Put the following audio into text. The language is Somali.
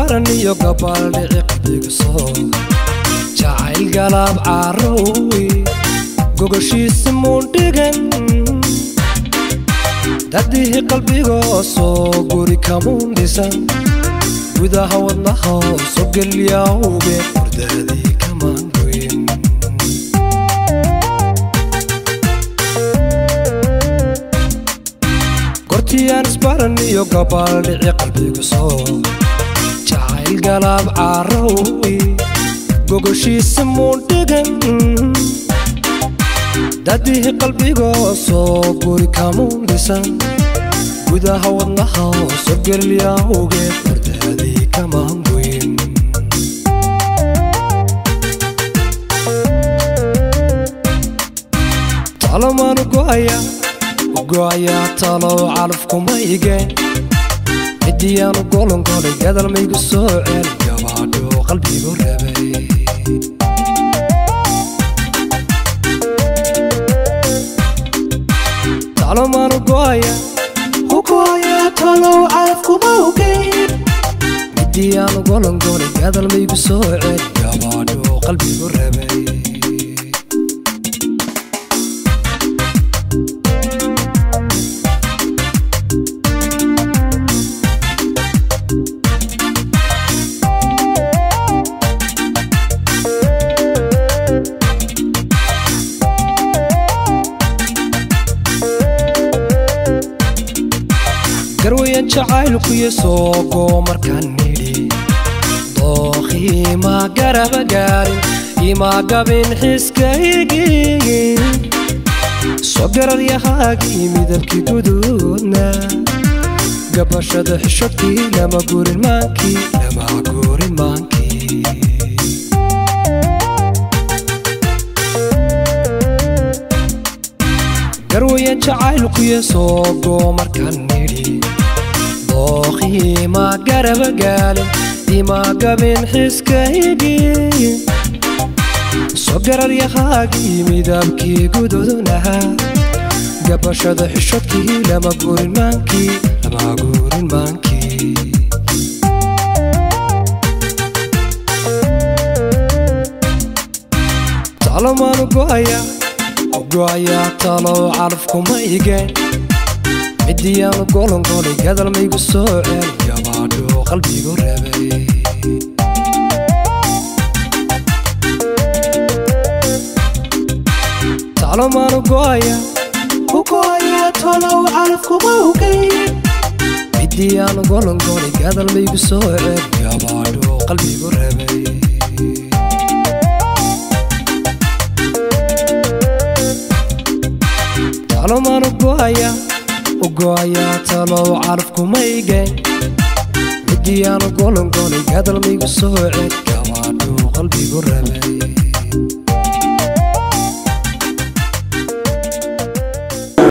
isbaran iyo gabaaldhici qalbiga soo jacayl galaab caarowi gogoshiisi muundhigan dadihii qalbigoo soo guri kamuun dhisan gudaha wadnaha soo gelyawge hurdaadii kamaan goyn gortiyaan isbaran iyo gabaaldhici qalbiga soo jacayl galaab caarowi gogoshiisi muundhigan dadihii qalbigoo soo guri kamuun dhisan gudaha wadnaha soo gelyawge hurdaadii kamaan goyn talomaanu go'aya go'ayaa talow calafkuma igeen midiyaanu golongolay gadal maygu soo ceel gabaadho qalbigu rabay talomaanu go'aya go'ayaa talow calafkuma ogeen midiyaanu golongolay gadal maygu soo ceel gabaadho qalbigu rabay garwayan jacaylkuyo soogoo markaan nidhi dookii ma garaba gaarin ima gabin xiskaygii soo gararyahaagii midabkii guduudna gabashada xishadkii lama gurin maankii lama gurin maankii garwayan jacaylkuyo soogoo markaan nidhi dookii ma garaba gaalin ima gabin xiskaygii soo gararyahaagii midabkii gududunaha gabashada xishadkii lama gurin maankii lama gurin maankii talomaanu go'aya go'ayaa talow calafkuma igeen midiyaanu golongolay gadal maygu soo ceel gabaadho qalbigu rabay talomaanu go'aya go'ayaa talow calafkuma ogeen midiyaanu golongolay gadal maygu soo ceel gabaadho qalbigu rabay talomaanu go'aya go'ayaa talow calafkuma igeen midiyaanu golongolay gadal maygu soo ceel gabaadho qalbigu rabay